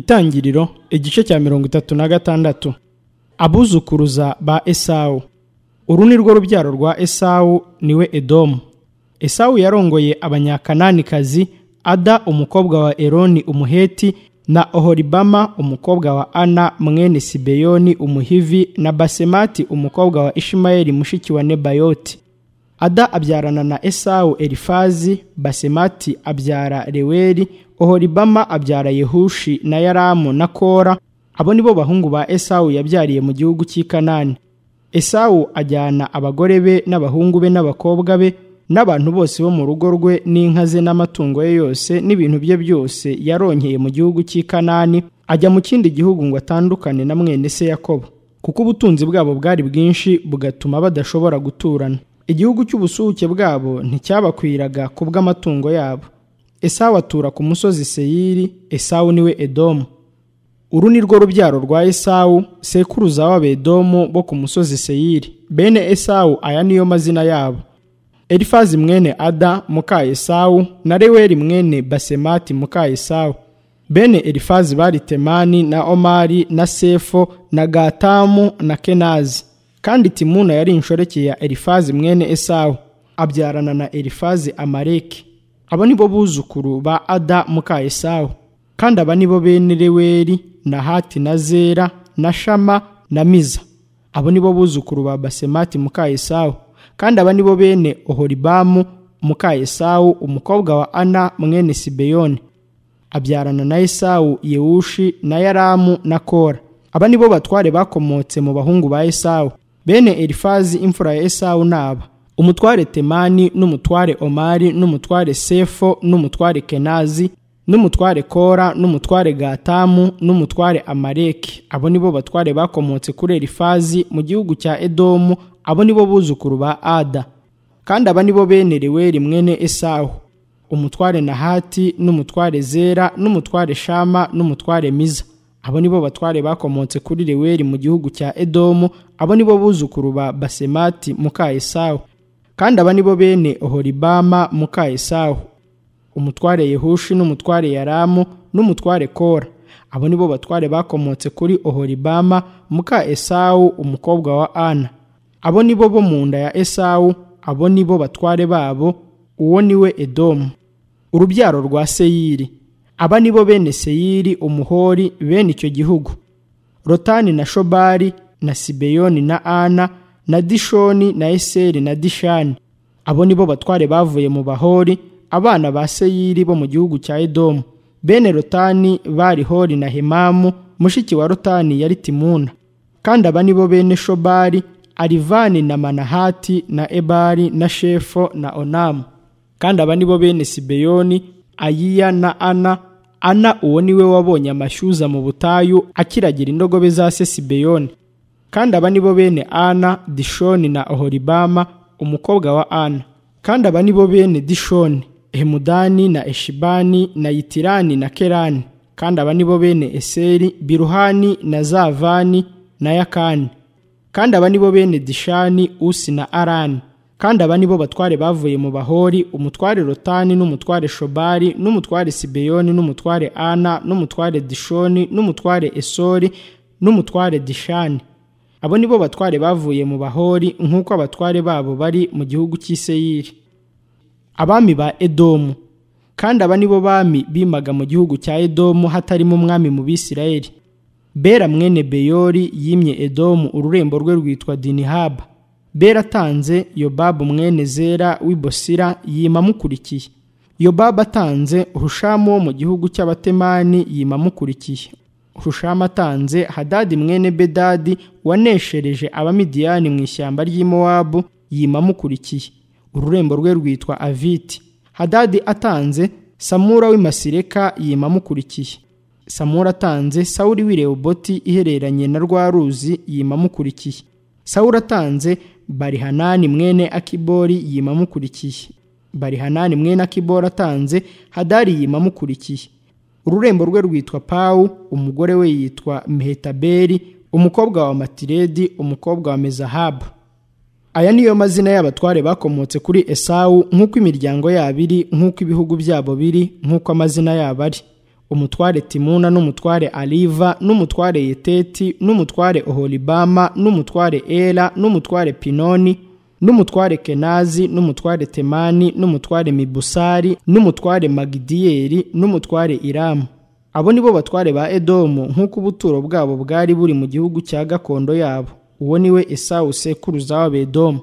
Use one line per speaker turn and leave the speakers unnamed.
itangiriro igice cya mirongo itatu na gatandatu abuzukuruza ba esawu uru ni rwo rubyaro rwa esawu niwe edomu esawu yarongoye abanyakananikazi ada umukobwa wa eroni umuheti na oholibama umukobwa wa ana mwene sibeyoni umuhivi na basemati umukobwa wa ishimayeli mushiki wa nebayoti ada abyarana na esawu elifazi basemati abyara reweri oholibama abyara yehushi na yaramu na kora abo ni bo bahungu ba esawu yabyariye mu gihugu cy'i kanani esawu ajyana abagore be n'abahungu be n'abakobwa be n'abantu bose bo mu rugo rwe n'inka ze n'amatungo ye yose n'ibintu bye byose yaronkeye mu gihugu cy'i kanani ajya mu kindi gihugu ngo atandukane na mwene se yakobo kuko ubutunzi bwabo bwari bwinshi bugatuma badashobora guturana igihugu cy'ubusuhuke bwabo nticyabakwiraga ku bw'amatungo yabo esawu atura ku musozi seyiri esawu niwe edomu uru ni rwo rubyaro rwa esawu sekuruza w'abedomu bo ku musozi seyiri bene esawu aya niyo mazina yabo elifazi mwene ada muka esawu na reweri mwene basemati muka esawu bene elifazi bari temani na omari na sefo na gatamu na kenazi kandi timuna yari inshoreke ya elifazi mwene esawu abyarana na elifazi amareki abo ni bo buzukuru ba ada muka esawu kandi aba ni bo bene reweri na hati na zera na shama na miza abo ni bo buzukuru ba basemati muka esawu kandi aba ni bo bene ohoribamu muka esawu umukobwa wa ana mwene sibeyoni abyarana na esawu yewushi na yaramu na kora aba ni bo batware bakomotse mu bahungu ba esawu bene elifazi imfura ya esawu naba umutware temani n'umutware omari n'umutware sefo n'umutware kenazi n'umutware kora n'umutware gatamu n'umutware amareki abo ni bo batware bakomotse kuri elifazi mu gihugu cya edomu abo ni bo buzukuru ba ada kandi aba ni bo bene reweri mwene esawu umutware nahati n'umutware zera n'umutware shama n'umutware miza abo ni bo batware bakomotse kuri reweri mu gihugu cya edomu abo ni bo buzukuru ba basemati muka esawu kandi aba ni bo bene oholibama muka esawu umutware yehushi n'umutware yaramu n'umutware kora abo ni bo batware bakomotse kuri oholibama muka esawu umukobwa wa ana abo ni bo bo mu nda ya esawu abo ni bo batware babo uwo ni we edomu urubyaro rwa seyiri aba ni bo bene seyiri umuhori bene icyo gihugu rotani na shobari na sibeyoni na ana na dishoni na eseri na dishani abo ni bo batware bavuye mu bahori abana ba seyiri bo mu gihugu cya edomu bene rotani bari hori na hemamu mushiki wa rotani yari timuna kandi aba ni bo bene shobari arivani na manahati na ebari na shefo na onamu kandi aba ni bo bene sibeyoni ayiya na ana ana uwo ni we wabonye amashyuza mu butayu akiragira indogobe za se sibeyoni kandi aba ni bo bene ana dishoni na oholibama umukobwa wa ana kandi aba ni bo bene dishoni hemudani na eshibani na yitirani na kerani kandi aba ni bo bene eseri biruhani na zavani na yakani kandi aba ni bo bene dishani usi na arani kandi aba ni bo batware bavuye mu bahori umutware rotani n'umutware shobari n'umutware sibeyoni n'umutware ana n'umutware dishoni n'umutware esori n'umutware dishani abo ni bo batware bavuye mu bahori nk'uko abatware babo bari mu gihugu cy'iseyiri abami ba edomu kandi aba ni bo bami bimaga mu gihugu cya edomu hatarimo umwami mu bisirayeli bera mwene beyori yimye edomu ururembo rwe rwitwa dinihaba bera atanze yobabu mwene zera w'ibosira yima amukurikiye yobabu atanze urushamu wo mu gihugu cy'abatemani yima amukurikiye urushamu atanze hadadi mwene bedadi waneshereje abamidiyani mu ishyamba ry'imowabu yima amukurikiye ururembo rwe rwitwa aviti hadadi atanze samura w'imasireka yima amukurikiye samura atanze sawuri w'ireboboti ihereranye na rwa ruzi yima amukurikiye sawuri atanze barihanani mwene akibori yima amukurikiye barihanani mwene akibori atanze hadari yima amukurikiye ururembo rwe rwitwa pawu umugore we yitwa mehetaberi umukobwa wa matiredi umukobwa wa mezahabu aya niyo mazina y'abatware bakomotse kuri esawu nk'uko imiryango yabo iri nk'uko ibihugu byabo biri nk'uko amazina yabo ari umutware timuna n'umutware aliva n'umutware yeteti n'umutware oholibama n'umutware era n'umutware pinoni n'umutware kenazi n'umutware temani n'umutware mibusari n'umutware magidiyeli n'umutware iramu abo ni bo batware ba edomu nk'uko ubuturo bwabo bwari buri mu gihugu cya gakondo yabo uwo ni we esawu sekuruza w'abedomu